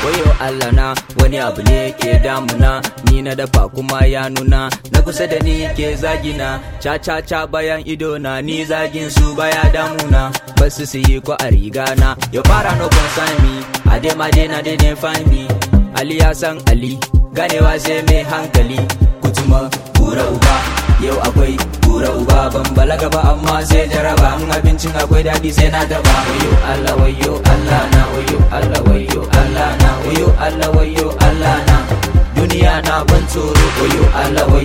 wayo Allah na wani abu ne ke damuna ni na dafa kuma ya nuna na kusa da ni ke zagina ca ca ca bayan ido na ni zagin su baya damuna basu su yi ko a riga na ya fara no concern me ade ma de na de ne find me Ali ya san Ali ganewa sai mai hankali kutuma kura uba yau akwai kura uba ban balaga ba amma sai jaraba in abincin akwai daɗi sai na daba wayo Allah wayo Allah na wayo Allah wayo Allah na wayo Allah wayo Allah na duniya na ban tsoro wayo Allah wayo